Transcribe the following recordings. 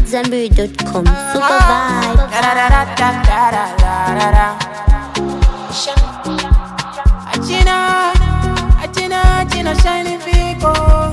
AmadZanbury.com. Super vibe. Da da da da da da da da da. Achina, achina, achina, shiny people.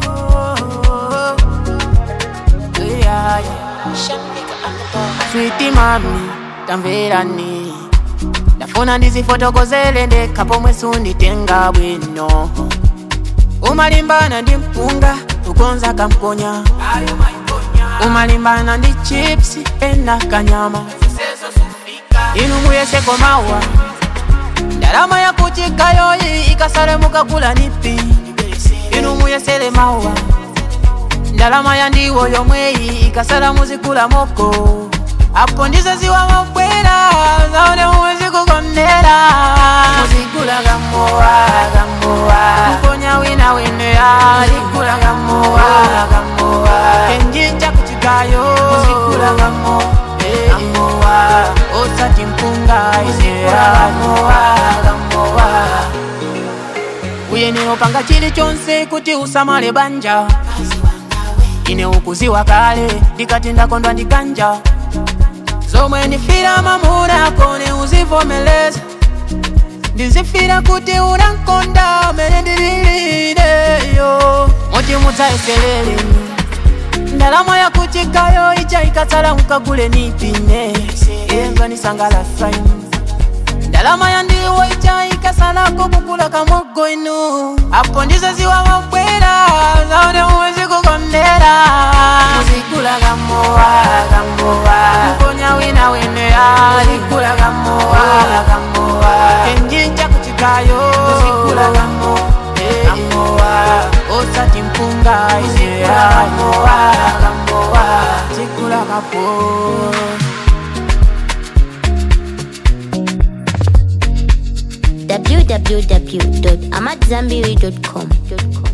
Yeah, yeah. Sweetie mami, tamverani ndafuna ndizifotokozele ndekha pomwe sunditenga bwino umalimbana ndi mpunga ukonza kamponya umalimbana ndi chips ena kanyama inu muyeseko mawa ndalama yakuchikayoyi ikasale mukagula nipi inu muyesele mawa ndalama ya ndiwo yomweyi ikasala muzigula moko apo ndizo ziwa mabwera zaone muwezi kukondera muzigula gamowa gamowa mponya wina wenera zigula gamowa gamowa kenjinja kuchikayo muzigula gamo gamowa osati mpunga izigula gamowa gamowa uyenera panga chilichonse kuti usamale banja ine ukuziwa kale ndikati ndakondwa ndikanja zomwe ndifira mamuna kone uzivomeleza ndizifira kuti unankonda mene ndililineyo moti mudzayeselele ndalama yakuchikayo ija ikatsala mukagule nipine yenganisangalasa ndalama ya ndiwo ija ikasalako kukula kamogo inu apo ndizo ziwa mabwera zaone muwezi kukondera muzigula gamowa gamowa mponya wina wenera zigula gamowa gamowa kenjinja kuchikayo muzigula gamo gamowa osati mpunga izigula gamowa gamowa zigula gapo www.amadzanbury.com.